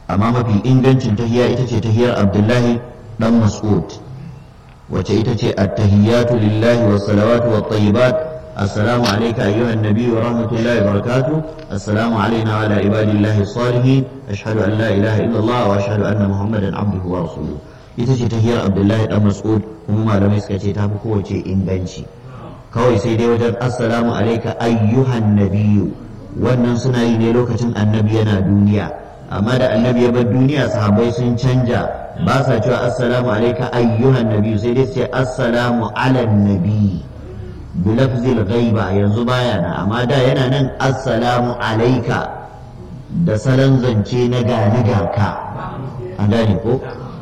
amma mafi ingancin tahiya ita ce tahiyar abdullahi dan mas'ud wace ita ce at-tahiyatu lillahi was salawatu wat tayyibat assalamu alayka ayyuha an-nabiy wa rahmatullahi wa barakatuh assalamu alayna wa ala ibadillahi salihin ashhadu an la ilaha illa allah wa ashhadu anna muhammadan abduhu wa rasuluhu ita ce tahiyar abdullahi dan mas'ud kuma malamai suka ce ta fi kowace inganci kawai sai dai wajen assalamu alayka ayyuhan nabiyyu wannan suna yi ne lokacin annabi yana duniya amma da annabi ya bar duniya sahabbai sun canja ba sa cewa assalamu alaika ayyuhan nabi sai dai sai assalamu ala nabi bi lafzil ghaiba yanzu baya na amma da yana nan assalamu alaika da salon zance na gani ka an gane ko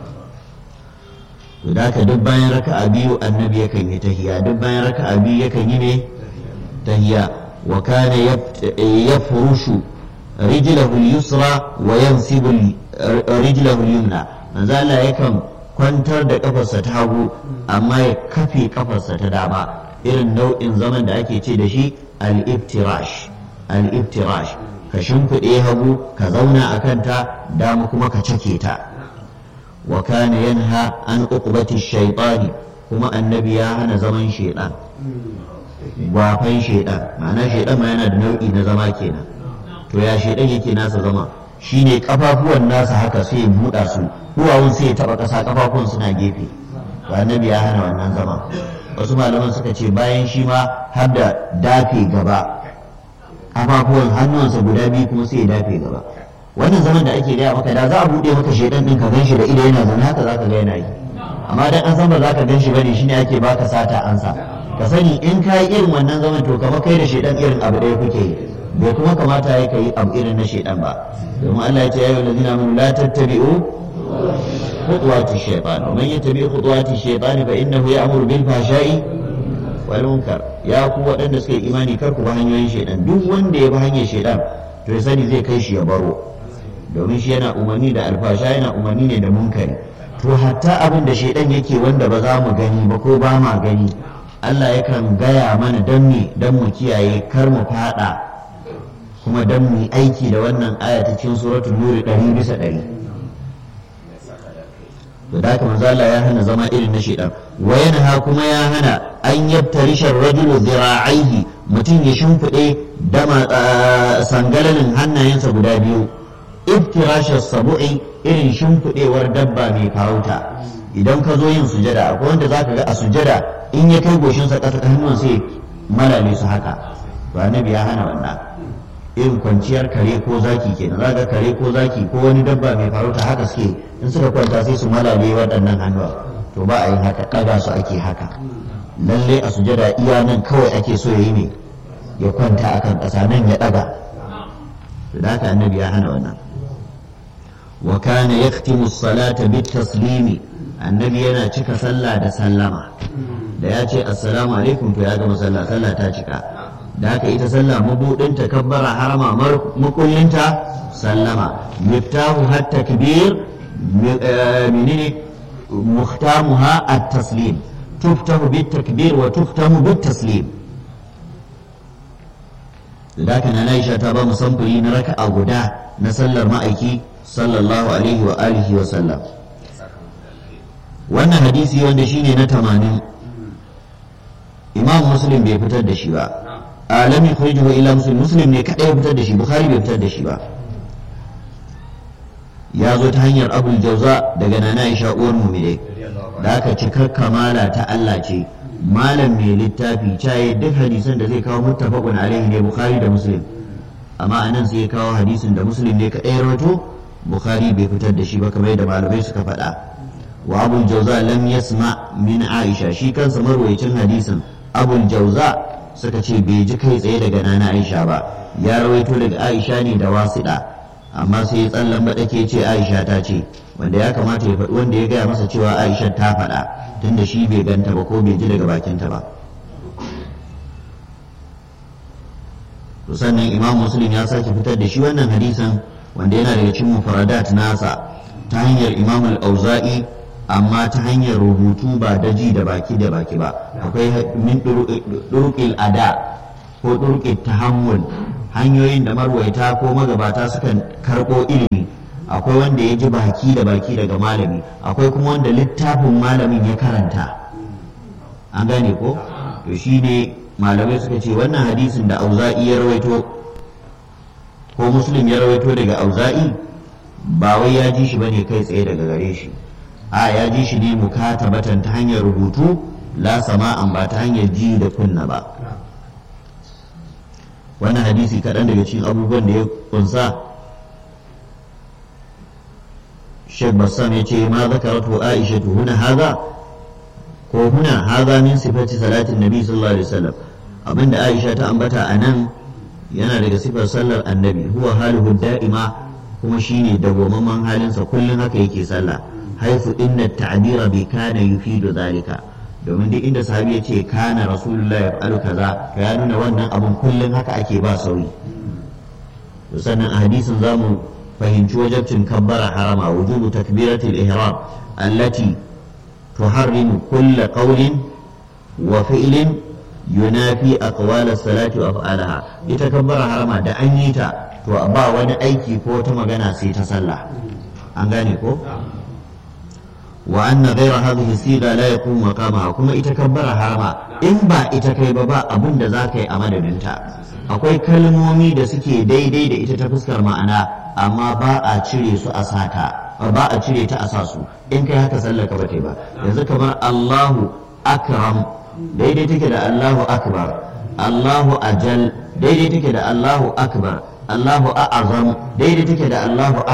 to da duk bayan raka'a biyu annabi yakan yi tahiya duk bayan raka'a biyu yakan yi ne tahiya wa kana yafrushu رجله اليسرى وينصب رجله اليمنى manzo Allah yakan kwantar da kafarsa ta hagu amma ya kafe kafarsa ta dama irin nau'in zaman da ake ce da shi al-iftirash al-iftirash ka shimfiɗe hagu ka zauna a kanta dama kuma ka cake ta wa kana yanha an uqbati shaytani kuma annabi ya hana zaman shaiɗan gwafan shaiɗan ma'ana shaiɗan ma yana da nau'i na zama kenan to ya shaidan yake nasa zama shine kafafuwan nasa haka sai ya buɗa su duwawun sai ya taɓa ƙasa kafafuwan suna gefe to annabi ya hana wannan zama wasu malaman suka ce bayan shi ma har da dafe gaba kafafuwan hannuwansa guda biyu kuma sai ya dafe gaba wannan zaman da ake gaya maka da za a buɗe maka shaidan ɗin ka gan shi da ido yana zaune haka za ka ga yana yi amma dan an san ba za ka gan shi bane shine ake baka sata ansa ka sani in ka yi irin wannan zaman to kamar kai da shaidan irin abu ɗaya kuke yi bai kuma kamata ya kai abu irin na shaidan ba domin Allah ya ce ya yi lalzina mun la tattabi'u khutuwati shaytan wa man yattabi khutuwati shaytan fa innahu ya'muru bil fahsha'i wal munkar ya ku waɗanda suka yi imani kar ku bi hanyoyin shaidan duk wanda ya bi hanyar shaidan to ya sani zai kai shi ya baro domin shi yana umarni da alfasha yana umarni ne da munkari to hatta abin da shaidan yake wanda ba za mu gani ba ko ba ma gani Allah yakan gaya mana don me don mu kiyaye kar mu fada kuma don mu aiki da wannan aya ta cikin suratul nuri ɗari bisa ɗari to da haka manzo Allah ya hana zama irin na shaidan wa yanha kuma ya hana an yabtarisha rajulu zira'aihi mutum ya shimfiɗe dama sangalalin hannayensa guda biyu iftirashar sabu'i irin shimfiɗewar dabba mai farauta idan ka zo yin sujada akwai wanda zaka ga a sujada in ya kai goshinsa ƙasa hannun sai malale su haka to annabi ya hana wannan irin kwanciyar kare ko zaki kenan zaka kare ko zaki ko wani dabba mai farauta haka suke in suka kwanta sai su malale waɗannan hannuwa to ba a yin haka ɗaga su ake haka lalle a sujada iya nan kawai ake so ya yi ne ya kwanta akan ƙasa nan ya ɗaga to da haka annabi ya hana wannan wa kana yaktimu salata bit taslimi annabi yana cika sallah da sallama da ya ce assalamu alaikum to ya gama sallah sallah ta cika da haka ita sallah mabudin kabbara harama makullinta sallama miftahu har takbir menene muhtamuha at-taslim tuftahu bit takbir wa tuftamu bit taslim da haka na Aisha ta ba mu samfuri na raka'a guda na sallar ma'aiki sallallahu alaihi wa alihi wa sallam wannan hadisi wanda shine na tamanin imam muslim bai fitar da shi ba alami kharijuhu ila muslim muslim ne kadai ya fitar da shi bukhari bai fitar da shi ba ya zo ta hanyar abul jauza daga nana aisha uwar mumine da aka cikar kamala ta Allah ce malam mai littafi caye duk hadisan da zai kawo muttafaqun alaihi ne bukhari da muslim amma anan sai ya kawo hadisin da muslim ne kadai rawato bukhari bai fitar da shi ba kamar yadda malamai suka faɗa wa abul jauza lam yasma min aisha shi kansa marwayacin hadisin abul jauza suka ce bai ji kai tsaye daga nana aisha ba ya rawaito daga aisha ne da wasiɗa amma sai ya tsallan baɗake ce aisha ta ce wanda ya kamata ya faɗi wanda ya gaya masa cewa aisha ta faɗa tunda shi bai ganta ba ko bai ji daga bakinta ba to sannan imam muslim ya sake fitar da shi wannan hadisin wanda yana daga cikin mufaradat nasa ta hanyar imam al-auza'i amma ta hanyar rubutu ba da ji da baki da baki ba akwai min durqil ada ko durqil tahammul hanyoyin da marwaita ko magabata sukan karɓo ilimi akwai wanda ya ji baki da baki daga malami akwai kuma wanda littafin malamin ya karanta an gane ko to shine malamai suka ce wannan hadisin da auza'i ya rawaito ko muslim ya rawaito daga auza'i ba wai ya ji shi bane kai tsaye daga gare shi a ya ji shi ne mukatabatan ta hanyar rubutu la sama'an ba ta hanyar ji da kunna ba wannan hadisi kaɗan daga cikin abubuwan da ya kunsa Sheikh Bassam ya ce ma zakaratu Aisha huna haza ko huna haza min sifati salatin Nabi sallallahu alaihi wasallam abinda Aisha ta ambata a nan yana daga sifar sallar annabi huwa haluhu da'ima kuma shine dawwammamen halinsa kullum haka yake sallah haifu inna ta'bira bi kana yufidu zalika domin duk inda sahabi ya ce kana rasulullah ya fa'alu kaza to ya nuna wannan abun kullum haka ake ba sauyi to sannan a hadisin zamu fahimci wajabcin kabbara harama wujubu takbiratul ihram allati tuharrimu kulla qawlin wa fi'lin yunafi aqwal as-salati wa af'alaha ita kabbara harama da an yi ta to ba wani aiki ko ta magana sai ta sallah an gane ko wa anna ghayra hadhihi siga la yaqumu maqamaha kuma ita kabbara harama in ba ita kai ba ba abin da zaka yi a madadinta akwai kalmomi da suke daidai da ita ta fuskar ma'ana amma ba a cire su a sata ba a cire ta a sa su in kai haka sallar ka bata ba yanzu kamar Allahu akram daidai take da Allahu akbar Allahu ajal daidai take da Allahu akbar Allahu a'azam daidai take da Allahu